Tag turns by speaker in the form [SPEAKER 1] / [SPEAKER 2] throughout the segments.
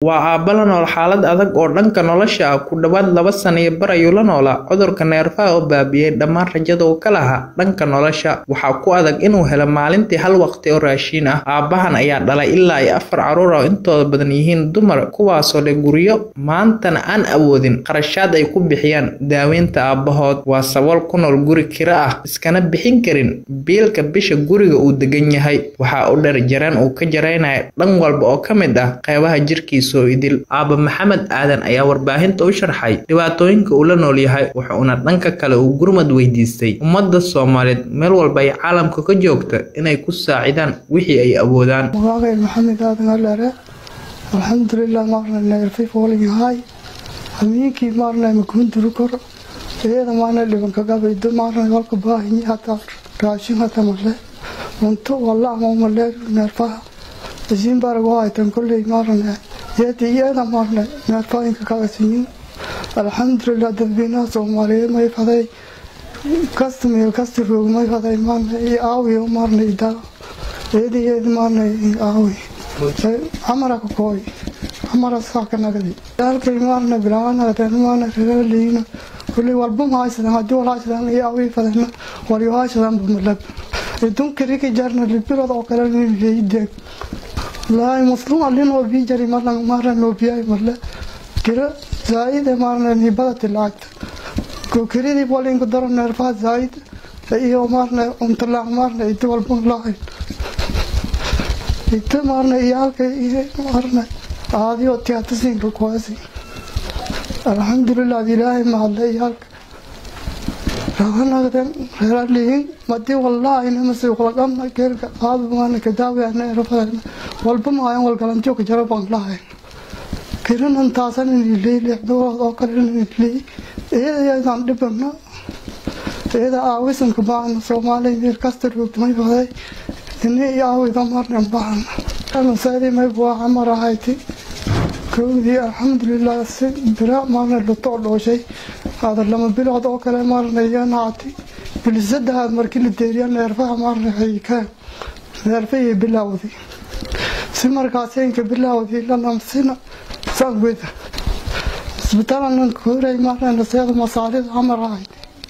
[SPEAKER 1] waa aabba la nool xaalad adag oo dhanka nolosha ah ku dhowaad laba sana iyo bar ayuu la noolaa cudurka neerfaha oo baabiyey dhammaan rajada uu ka lahaa dhanka nolosha waxaa ku adag inuu helo maalintii hal waqti oo raashiin ah aabbahan ayaa dhalay ilaa iyo afar caruur oo intooda badan yihiin dumar kuwaasoo leh guryo maantana aan awoodin qarashaad ay ku bixiyaan daaweynta aabbahood waa sabool ku nool guri kiro ah iskana bixin karin biilka bisha guriga uu degan yahay waxaa u dheer jareen uu ka jaraynaya dhan walba oo ka mid ah qeybaha jirkiisa oo idil aabba maxamed aadan ayaa warbaahinta u sharxay dhibaatooyinka uu la nool yahay wuxuuna dhanka kale uu gurmad weydiistay ummadda soomaaliyeed meel walba ay caalamka ka joogta inay ku saacidaan wixii ay awoodaan
[SPEAKER 2] magacay maxamed aadan alere alxamdulilah maarna neerfay foolinyahay hamiinkii maarna makuunduru kor iyada maarna dhibanka gabaydo maarna walka baahinyi hataa raashin hata male cunto walaama male neerfaha isiin barago haytan kolley maarna yadi iyada maarna neerfooyinka kagasinyin alxamdulilah dadweynaha soomaaliyeed may faday kasta meel kasta roog may faday maarna i aawiyo maarna idaa iyada iyada maarna aawi amara ka kooy amara saaka nagadi halkay maarna bilaanagateen maarna reeraliina kulley walba mahaysadan haddii walhaysadan i aawi fadayna walyohaysadan bamalab idun kiriki jarna libirod oo kale leyideeg laay muslim alin oo bii jari marna marna loo biyay marle kira zaaid marna ni badati lacagta ko kiridi bolin ko daro nerfa zaaid iyo marna untala marna itu walba lahayn itu marna iyalka iyo marna aadi oo tiyaatasin ko kuwaasi alxamdulilah ilaahay mahadle iyalka raganagden reeraliin madi wallahi namase walaqamna keerka aadu maana kadaawiana erafadana walba maayan walgalantiyo kajara baan lahayn kirinan taasan iniley lixdood oo kale iniley iyada iyadaan dhibana iyada aawisanka baana soomaaliya meel kasta roogtamay baday ini iyo aawida marnan baana masaadi may buaxa marahayti kowdii alxamdulilah si bira maarna lutoo dhooshay hada lama bilood oo kale maarna iyanaati bilisadahaad markii la deeriya neerfaha maarna haykaan neerfahii bilowdi si markaaseenka bilowdi lanamsina sangweda isbitaalan koray maarna naseeda masaalida amarahay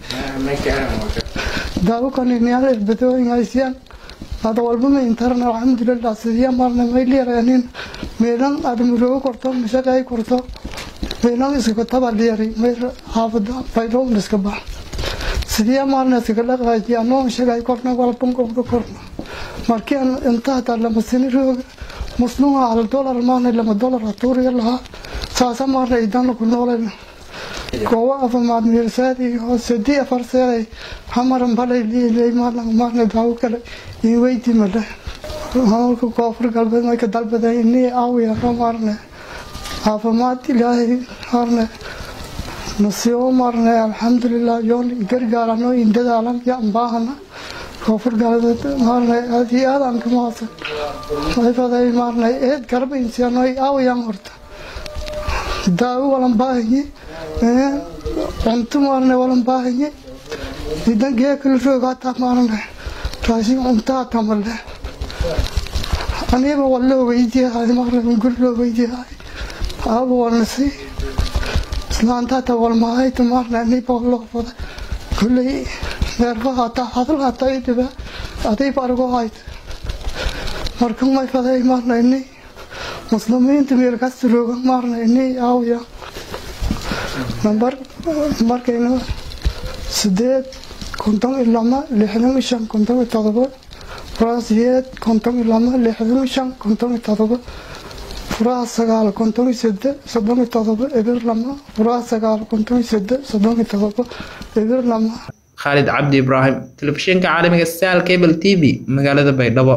[SPEAKER 2] daawukaniniyaal irbadooyin haysiyaan hada walba ma intaran alxamdulilah sidiya maarna mayliyarenin meelan admuroogo korto mashaqay korto meelan iskaga tabaliyari meel xaafada fayloon iska bax sidiya maarna iskaga dhaqaaji anoo mashaqay korna walban qobdo korna markii aan inta hataa lama sini rooga musluha hal dolar maarna lama dolar hatuuriya lahaa saasa maarna idana ku noolayna goowa afamaad meelsaadi oo sadii afar seeday hamaran balay liilay maarna maarna daawo kale in weydi male hawlka koonfur galbeed may ka dalbaday inii aawiya maarne caafimaad ilaahay maarne nasiibo maarne alxamdulilah yoon gargaarano in dadaalan yaan baahana koonfur galbeed maarne aad iyo aad aan ka mahadsan may faday maarne eed garba insiano aawiyaan horta daawo walan baahanye cunto maarne walan baahanye idan geekala roog hataa maarne raashin cunto hataa male aniba waa loo weydiyahay maarne gur loo weydiyahay aaba walnasi islaanta hataa walmahayta maarne aniba loo fada kulley neerfa hataa hadal hataa i dhiba adiba argo hayta marka may faday maarne ini muslimiinta meel kasta rooga maarne ini aawiya nambar markayna sideed konton iyo lama lixdan iyo shan konton iyo todoba furaha sideed konton iyo lama lixdan iyo shan konton iyo todoba furaha sagaal konton iyo sede soddon iyo todoba eber lama furaha sagaal konton iyo sede soddon iyo todoba eber lama
[SPEAKER 1] khaalid cabdi ibraahim telefishinka caalamiga sal cable t v magaalada baydhabo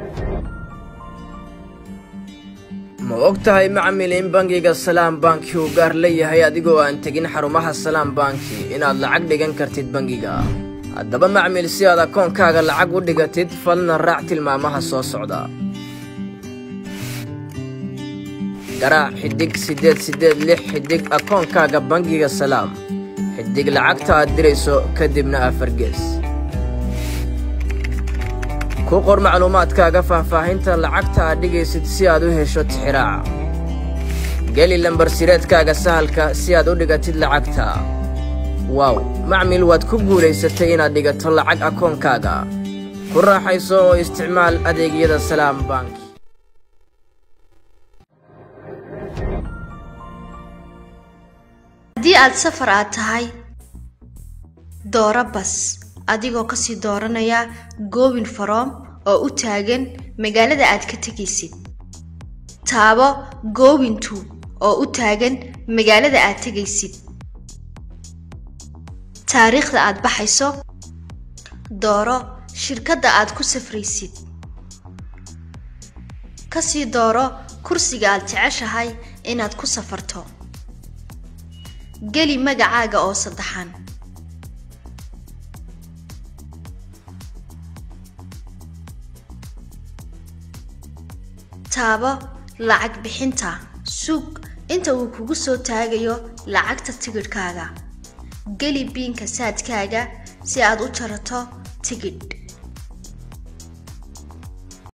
[SPEAKER 3] ma og tahay macmil in bangiga salaam banki uu gaar leeyahay adigoo aan tegin xarumaha salaam banki inaad lacag dhigan kartid bangiga haddaba macmil si aad akoonkaaga lacag u dhigatid falna raac tilmaamaha soo socda garaac xidhig siddeed siddeed lix xidhig akoonkaaga bangiga salaam xidhig lacagta aad dirayso kadibna afar gees ku qor macluumaadkaaga faahfaahinta lacagta aad dhigaysid si aad u hesho tixiraaca geli lambar sireedkaaga sahalka si aad u dhigatid lacagta waaw macmil waad ku guulaysatay inaad dhigato lacag akoonkaaga ku raaxayso oo isticmaal adeegyada salaam bank
[SPEAKER 4] haddii aad safar aad tahay dooro bas adigoo kasii dooranaya goobin faroom oo u taagan magaalada aad ka tegaysid taabo goobintu oo u taagan magaalada aad tegaysid taariikhda aad baxayso dooro shirkadda aad ku safraysid kasii dooro kursiga aad jeceshahay inaad ku safarto geli magacaaga oo saddexan taabo lacag bixinta sug inta uu kugu soo taagayo lacagta tigidhkaaga geli biinka saadkaaga si aad u jarato tigidh